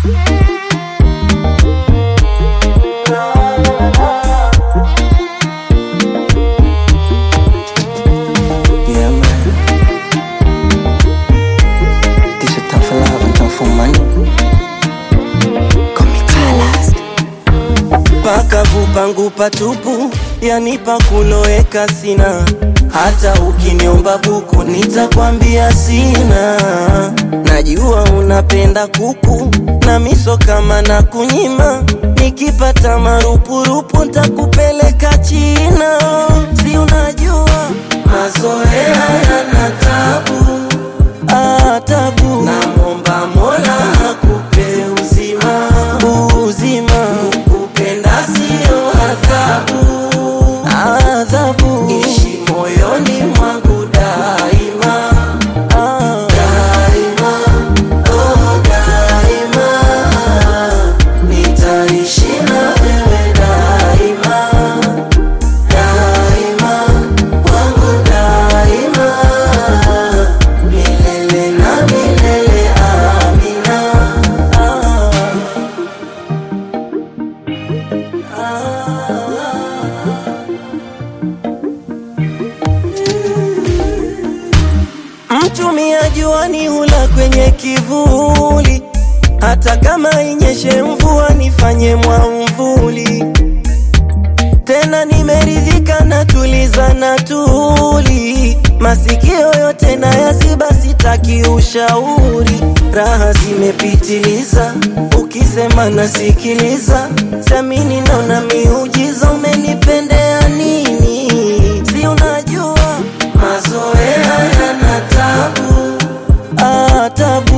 Yeah, man. This is time for love and time for money. Call me Colors. Pakavu pangu patupu, yani pakuloweka sina. Hata ukiniomba buku nitakwambia sina. Najua unapenda kuku na miso kama na kunyima. Nikipata marupurupu ntakupeleka China. Si unajua mazoea yana tabu, ah, tabu. Namwomba Mola akupe uzima, uzima. Kukupenda sio adhabu, adhabu. Ishi moyoni mwangu daima, ah, daima, oh, daima. Nitaishi na wewe daima, daima, wangu daima. Milele na milele, amina. Ah, Mtumia juani hula kwenye kivuli, hata kama inyeshe mvua nifanye mwamvuli. Tena nimeridhika na tuliza na tuli, masikio yote na yaziba, sitaki ushauri. Raha zimepitiliza, ukisema nasikiliza, siamini naona miujiza. Umenipendea nini? Si unajua mazoea yana tabu, ah, tabu.